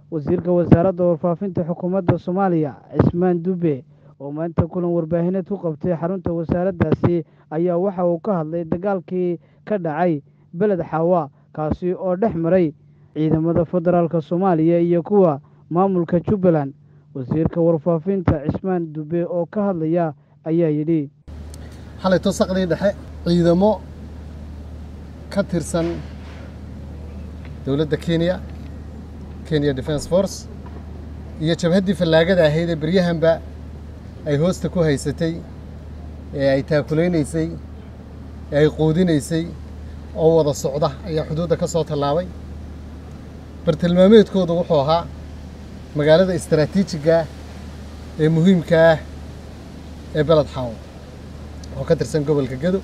wasiirka wasaaradda warfaafinta xukuumadda soomaaliya cismaan dube oo maanta kulan warbaahineed ku qabtay xarunta wasaaraddaasi ayaa waxa uu ka hadlay dagaalkii ka dhacay beled xaawa kaasi oo dhex maray ciidamada federaalk soomaaliya iyo kuwa maamulka jubbaland wasiirka warfaafinta cismaan dube oo ka hadlaya ayaa yidhi xalay tosaqdii dhexe ciidamo ka tirsan dowladda kenya kenya defence force iyo jabhaddii fallaagada ahayd ee beryahanba ay hoosta ku haysatay ee ay taakulaynaysay ee ay quudinaysay oo wada socda ayaa xuduudda ka soo tallaabay bartilmaameedkoodu wuxuu ahaa magaalada istaraatiijiga ee muhiimka ah ee beled xaawo oo ka tirsan gobolka gedo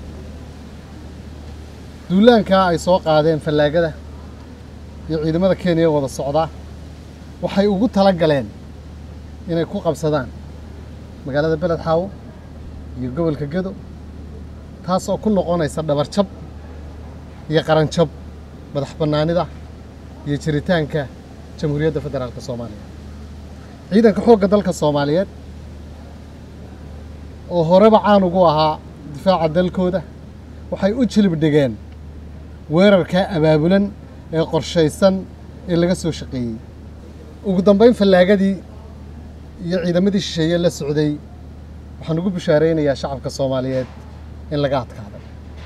duulaankaa ay soo qaadeen fallaagada iyo ciidamada kenya wada socdaa waxay ugu tala galeen inay ku qabsadaan magaalada beled xaawo iyo gobolka gedo taas oo ku noqonaysa dhabarjab iyo qaranjab madax bannaanida iyo jiritaanka jamhuuriyadda federaalka soomaaliya ciidanka xoogga dalka soomaaliyeed oo horeba caan ugu ahaa difaaca dalkooda waxay u jilib dhigeen weerarkaa abaabulan ee qorshaysan ee laga soo shaqeeyey ugu dambayn fallaagadii iyo ciidamadii shisheeye la socday waxaan ugu bishaaraynayaa shacabka soomaaliyeed in laga adkaaday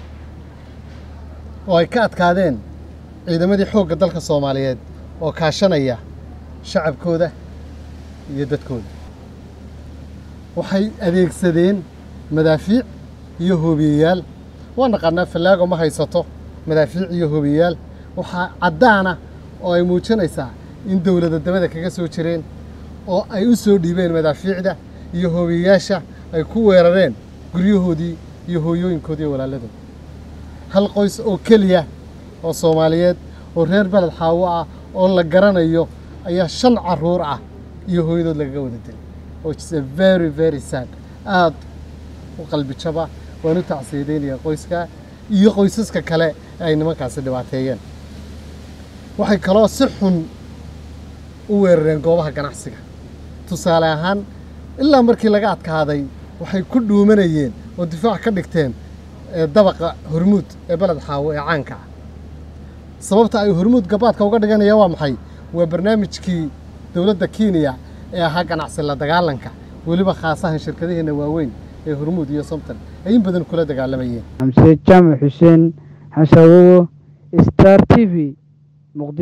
oo ay ka adkaadeen ciidamadii xoogga dalka soomaaliyeed oo kaashanaya shacabkooda iyo dadkooda waxay adeegsadeen madaafiic iyo hoobiyeyaal waa naqaanaa fallaago ma haysato madaafiic iyo hoobiyeyaal waxaa caddaana oo ay muujinaysaa in dowlada dabada kaga soo jireen oo ay u soo dhiibeen madaafiicda iyo hoobiyeyaasha ay ku weerareen guryahoodii iyo hooyooyinkoodii iyo walaaladooda hal qoys oo keliya oo soomaaliyeed oo reer beled xaawo ah oo la garanayo ayaa shan carruur ah iyo hooyadood lagaga wada dilay which is a very very sad aad u qalbi jaba waan u tacsiyadaynayaa qoyskaa iyo qoysaska kale ee ay nimankaasi dhibaateeyeen waxay kaloo si xun u weerareen goobaha ganacsiga tusaale ahaan ilaa markii laga adkaaday waxay ku dhuumanayeen oo difaac ka dhigteen dabaqa hormuud ee beled xaawo ee caanka ah sababta ay hormuud gabaadka uga dhiganayaan waa maxay waa barnaamijkii dowladda kenya ee ahaa ganacsi la dagaalanka weliba khaasahan shirkadaheena waaweyn ee hormuud iyo somton ay in badan kula dagaalamayeen xamse jaamac xuseen xasaawowo star t v